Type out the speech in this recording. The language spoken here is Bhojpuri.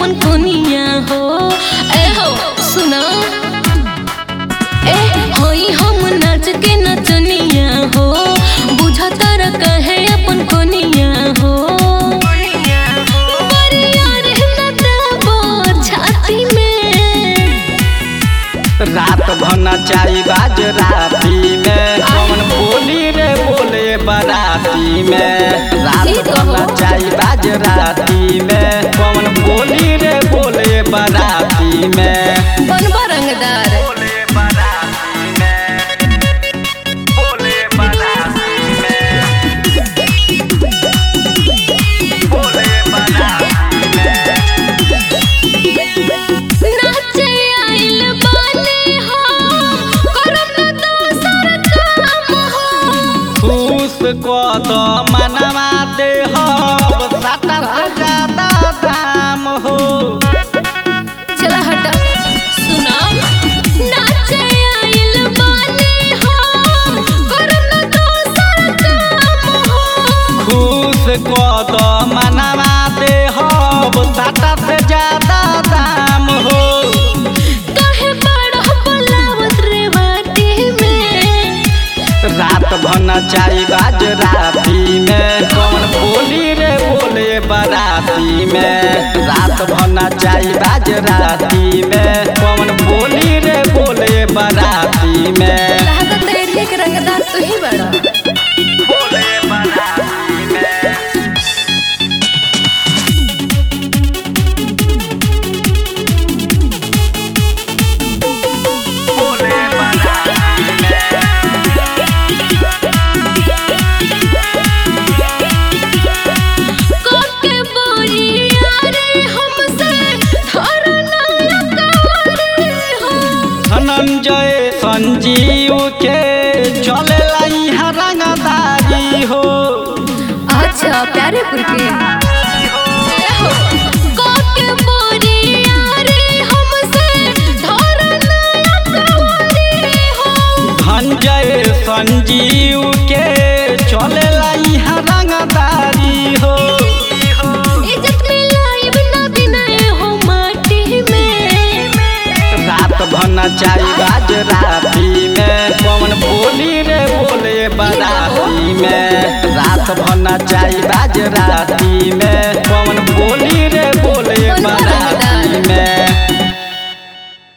अपन कोनिया हो ए हो सुना ए होई हम नाच के नचनिया हो बुझता र कहे अपन कोनिया हो बरिया रे नटबो छाती में रात भना चाई बाज राती में कौन बोली रे बोले बराती में रात ठीक हो। भना चाई बाज राती में कौन बोली रे बोले बराती में बनबा रंगदार बोले बराती में बोले बराती में बोले बराती में नाचे आइल बानी हो करम न दोसर काम हो खुश को तो मनवा दे हो साटा से ज्यादा दाम हो चला हटा सुना नाचे आइल बानी हो करम न दोसर काम हो खुश को तो मनवा दे हो साटा से ज्यादा दाम हो काहे बड़ा बुलावत रे बाटी में रात भना चाई बाज राती में कौन बोली रे बोले बराती में रात भना चाई बाज राती में कौन बोली रे बोले बराती में लागत एरिया के रंगदार तू ही बड़ा बोले बराती में बोले बराती में कोके बोरिया रे हमसे धरना लगावरे हो धनंजय संजीव के चले यहाँ रंगदारी हो अच्छा प्यारे पुरके कोके बोरिया रे हमसे धरना लगावरे हो धनंजय संजीव के चले यहाँ रंगदारी हो इज्जत मिलाइब ना बिनाए हो माटी में रात भना चाई बाज राती में कौन बोली रे बोले बराती में रात भना चाई बाज राती में कौन बोली